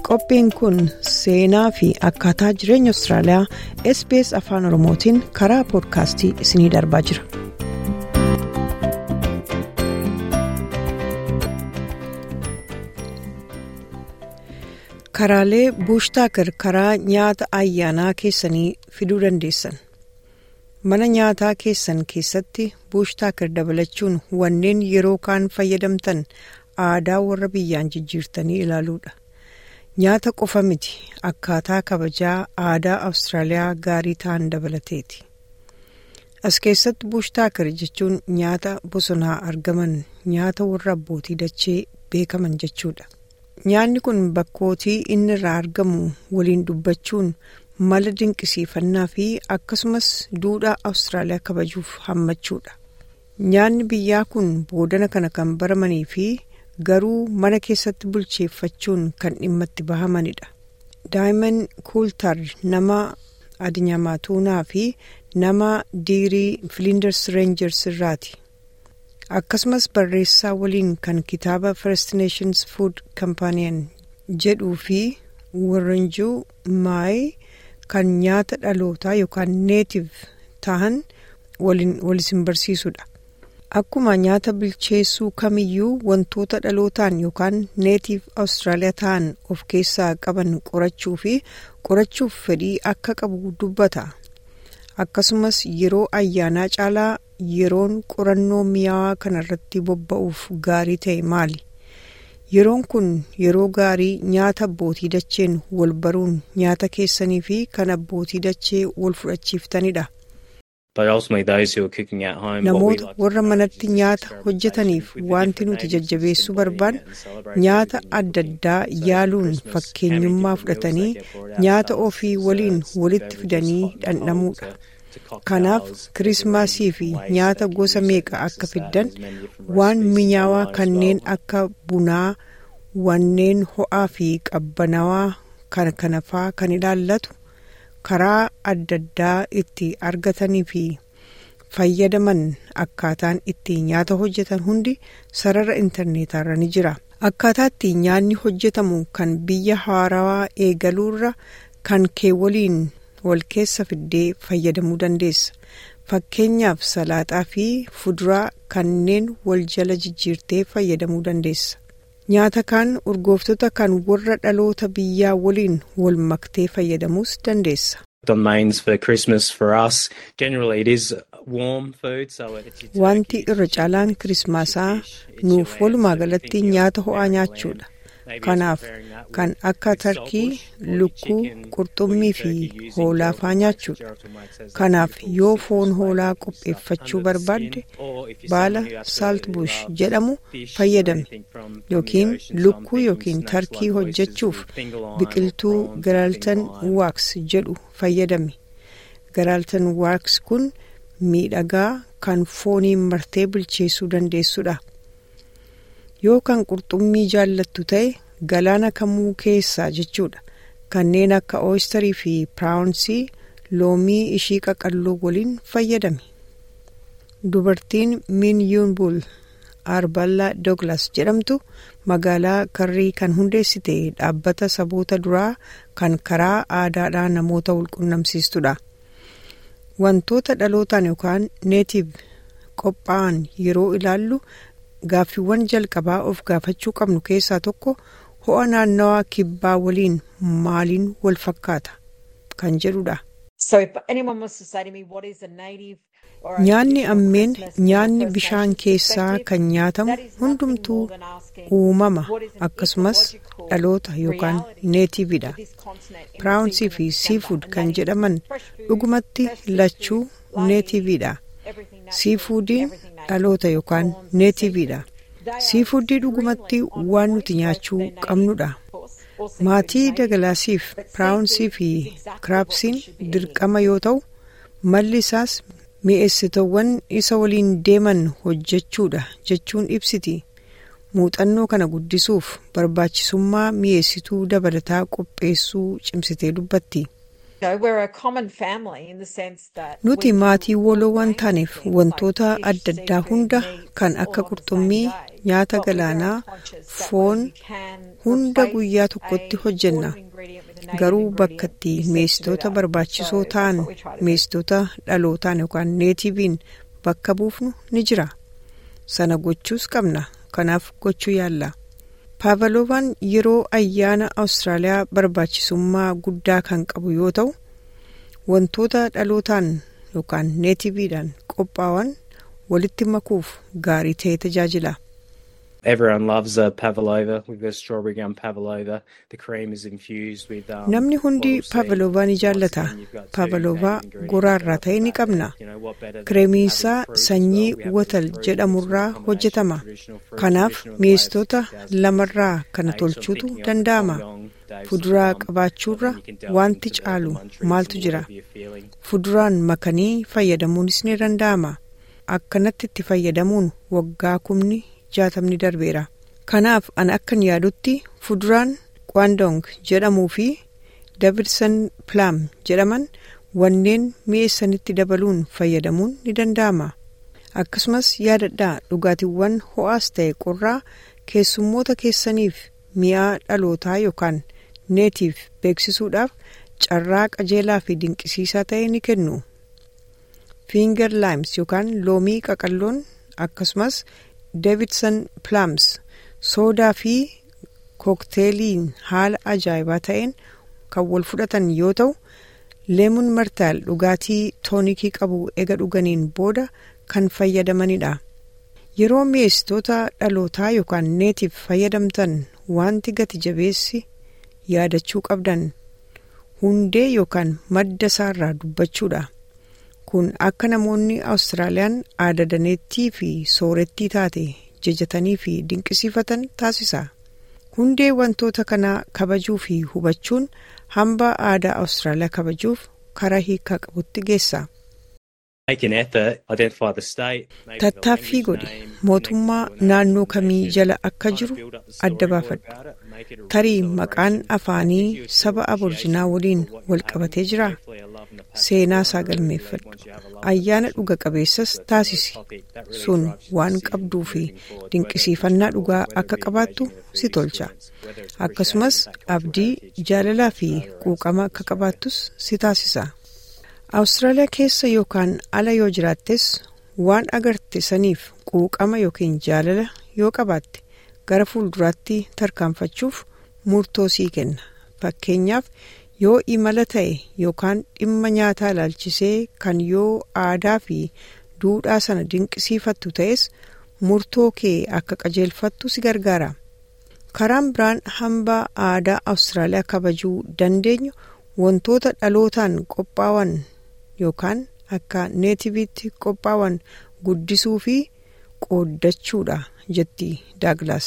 qophiin kun seenaa fi akkaataa jireenya Austraaliyaa SBS afaan Oromootiin karaa poodkaastii isinii darbaa jira. Karaalee buushtaakir karaa nyaata ayyaanaa keessanii fiduu dandeessan. Mana nyaataa keessan keessatti buushtaakir dabalachuun wanneen yeroo kaan fayyadamtan aadaa warra biyyaan jijjiirtanii ilaaluudha. Nyaata qofa miti akkaataa kabajaa aadaa Awustiraaliyaa gaarii ta'an dabalateeti. As keessatti buushtaakir jechuun nyaata bosonaa argaman nyaata warra abbootii dachee beekaman jechuudha. Nyaanni kun bakkootii inni irraa argamu waliin dubbachuun mala dinqisiifannaa fi akkasumas duudhaa Awustiraaliyaa kabajuuf hammachuudha. Nyaanni biyyaa kun boodana kana kan baramanii fi garuu mana keessatti bulcheeffachuun kan dhimma itti bahamanidha. Daa'imman kuultar nama Adinyamaatuunaa fi nama diirii Flinders Rangers irraati. Akkasumas barreessaa waliin kan kitaaba First Nations Food Companion jedhuu fi Warranjuu Maayi kan nyaata dhalootaa yookaan neetiv ta'an waliin walisin barsiisudha. Akkuma nyaata bilcheessuu kamiyyuu wantoota dhalootaan yookaan neetiif Awustiraaliyaa ta'an of keessaa qaban qorachuu fi qorachuuf fedhii akka qabu dubbata. Akkasumas yeroo ayyaanaa caalaa yeroon qorannoo mi'aawaa kanarratti bobba'uuf gaarii ta'e maali? Yeroon kun yeroo gaarii nyaata abbootii dacheen wal baruun nyaata keessanii fi kan abbootii dachee wal fudhachiiftanidha. Namoota warra manatti nyaata hojjetaniif wanti nuti jajjabeessuu barbaannu nyaata adda addaa yaaluun fakkeenyummaa fudhatanii nyaata ofii waliin walitti fidanii dhandhamuudha. Kanaaf kirismaasii fi nyaata gosa meeqa akka fiddan waan mi'aawaa kanneen akka bunaa wanneen ho'aa fi qabbanaawaa kan kana faa kan ilaallatu karaa adda addaa itti argatanii fi fayyadaman akkaataan itti nyaata hojjetan hundi sarara intarneetaarra ni jira. Akkaataa itti nyaanni hojjetamu kan biyya haarawaa eegaluurra kan kee waliin wal keessa fiddee fayyadamuu dandeessa. Fakkeenyaaf salaaxaa fi fuduraa kanneen wal jala jijjiirtee fayyadamuu dandeessa. Nyaata kaan urgooftota kan warra dhaloota biyyaa waliin wal maktee fayyadamuus dandeessa. Wanti irra caalaan kirismaasaa nuuf walumaa galatti nyaata ho'aa nyaachuudha. Kanaaf kan akka tarkii, lukkuu, qurxummii fi hoolaa faa nyaachuudha. Kanaaf yoo foon hoolaa qopheeffachuu barbaadde baala saaltbush jedhamu fayyadame yookiin lukkuu yookiin tarkii hojjechuuf biqiltuu garaaltan waaks jedhu fayyadame. Garaaltan waaks kun miidhagaa kan fooniin martee bilcheessuu dandeessudha. yoo kan qurxummii jaallattu ta'e galaana kamuu keessaa jechuudha kanneen akka ooyistarii fi piraawunsii loomii ishii qaqalloo waliin fayyadame dubartiin min yuunbul arballa dooglas jedhamtu magaalaa karrii kan hundeessite dhaabbata saboota duraa kan karaa aadaadhaa namoota walqunnamsiistudha wantoota dhalootaan yookaan neetiif qophaa'an yeroo ilaallu gaaffiiwwan jalqabaa of gaafachuu qabnu keessaa tokko ho'a naannawaa kibbaa waliin maaliin wal fakkaata kan jedhudha. Nyaanni ammeen nyaanni bishaan keessaa kan nyaatamu hundumtuu uumama akkasumas dhaloota yookaan neetiividha. Piraawunsii fi siifuud kan jedhaman dhugumatti lachuu neetiividha. Siifuudiin dhaloota yookaan neetiividha. Siifuudii dhugumatti waan nuti nyaachuu qabnudha. Maatii dagalaasiif piraawunsii fi kiraapsiin dirqama yoo ta'u malli isaas mi'eessitoowwan isa waliin deeman hojjechuudha jechuun ibsiti. Muuxannoo kana guddisuuf barbaachisummaa mi'eessituu dabalataa qopheessuu cimsitee dubbatti. nuti maatii waloo waan taaneef wantoota adda addaa hunda kan akka qurxummii nyaata galaanaa foon hunda guyyaa tokkotti hojjenna garuu bakka itti mi'eessitoota barbaachisoo ta'an mi'eessitoota dhalootaan yookaan neetiviin bakka buufnu ni jira sana gochuus qabna kanaaf gochuu yaalla. paavaloovan yeroo ayyaana awustiraaliyaa barbaachisummaa guddaa kan qabu yoo ta'u wantoota dhalootaan yookaan neetiviidhaan qophaa'an walitti makuuf gaarii ta'e tajaajila. namni hundi paavaloovan ni jaallata paavalovaa goraarraa ta'e ni qabna kireemiinsaa sanyii watal jedhamurraa hojjetama kanaaf mi'eessitoota lamarraa kana tolchuutu danda'ama fuduraa qabaachuurra wanti caalu maaltu jira fuduraan makanii fayyadamuunis ni danda'ama akkanatti itti fayyadamuun waggaa kumni jaatamni darbeera kanaaf an akkan yaadutti fuduraan kwaandong jedhamuu fi davidson plaam jedhaman wanneen mi'eessanitti dabaluun fayyadamuun ni danda'ama akkasumas yaadadhaa dhugaatiiwwan ho'aas ta'e qorraa keessummoota keessaniif mi'aa dhalootaa yookaan neetiif beeksisuudhaaf carraa qajeelaa fi dinqisiisaa ta'e ni kennu fiingar laayims yookaan loomii qaqalloon akkasumas davidson plaams soodaa fi kookteeliin haala ajaa'ibaa ta'een kan wal fudhatan yoo ta'u leemun martaal dhugaatii toonikii qabu ega dhuganiin booda kan fayyadamanidha yeroo mi'eessitoota dhalootaa yookaan neetiif fayyadamtan wanti gati jabeessi yaadachuu qabdan hundee yookaan madda isaarraa dubbachuudha kun akka namoonni awustiraaliyaan aadadaneettii fi soorettii taate jajatanii fi dinqisiifatan taasisa hundee wantoota kanaa kabajuu fi hubachuun hambaa aadaa awustiraaliyaa kabajuuf karaa hiikaa qabutti geessa. tattaaffii godhi mootummaa naannoo kamii jala akka jiru adda baafadhu tarii maqaan afaanii saba aborjinaa waliin wal qabatee jira seenaa isaa galmeeffadhu ayyaana dhuga qabeessas taasisi sun waan qabduu fi dinqisiifannaa dhugaa akka qabaattu si tolcha akkasumas abdii jaalalaa fi quuqama akka qabaattus si taasisa. awustiraaliyaa keessa yookaan ala yoo jiraattes waan agarte saniif quuqama yookiin jaalala yoo qabaatte gara fuulduraatti tarkaanfachuuf murtoo sii kenna fakkeenyaaf yoo imala ta'e yookaan dhimma nyaataa ilaalchisee kan yoo aadaa fi duudhaa sana dinqisiifattu ta'es murtoo kee akka qajeelfattu si gargaara karaan biraan hambaa aadaa awustiraaliyaa kabajuu dandeenyu wantoota dhalootaan qophaa'an yookaan akka neetiviitti qophaa'an guddisuu fi qooddachuudha jetti daaglaas.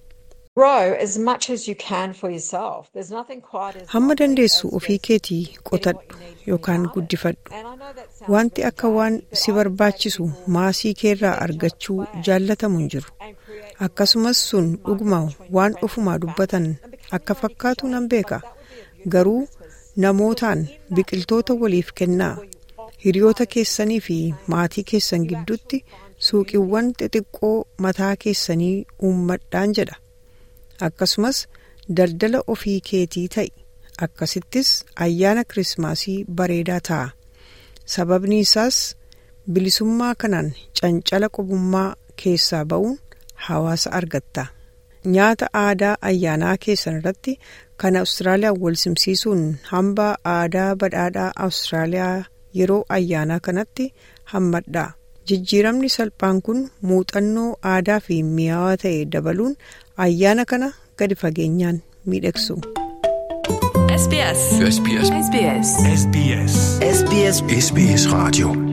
hamma dandeessu ofii keetii qotadhu yookaan guddifadhu wanti akka waan si barbaachisu maasii keerraa argachuu jaallatamu hin jiru akkasumas sun dhuguma waan ofumaa dubbatan akka fakkaatu nan beeka garuu namootaan biqiltoota waliif kennaa hiriyoota keessanii fi maatii keessan gidduutti suuqiiwwan xixiqqoo mataa keessanii uummadhaan jedha akkasumas daldala ofii keetii ta'i akkasittis ayyaana kirismaasii bareedaa ta'a sababni isaas bilisummaa kanaan cancala qubummaa keessaa ba'uun hawaasa argatta nyaata aadaa ayyaanaa keessan irratti kan awustiraaliyaa wal simsiisuun hambaa aadaa badhaadhaa awustiraaliyaa yeroo ayyaanaa kanatti hammadha jijjiiramni salphaan kun muuxannoo aadaa fi mi'aawaa ta'e dabaluun ayyaana kana gadi fageenyaan miidhagsu. SBS. SBS. SBS. SBS. SBS. SBS Radio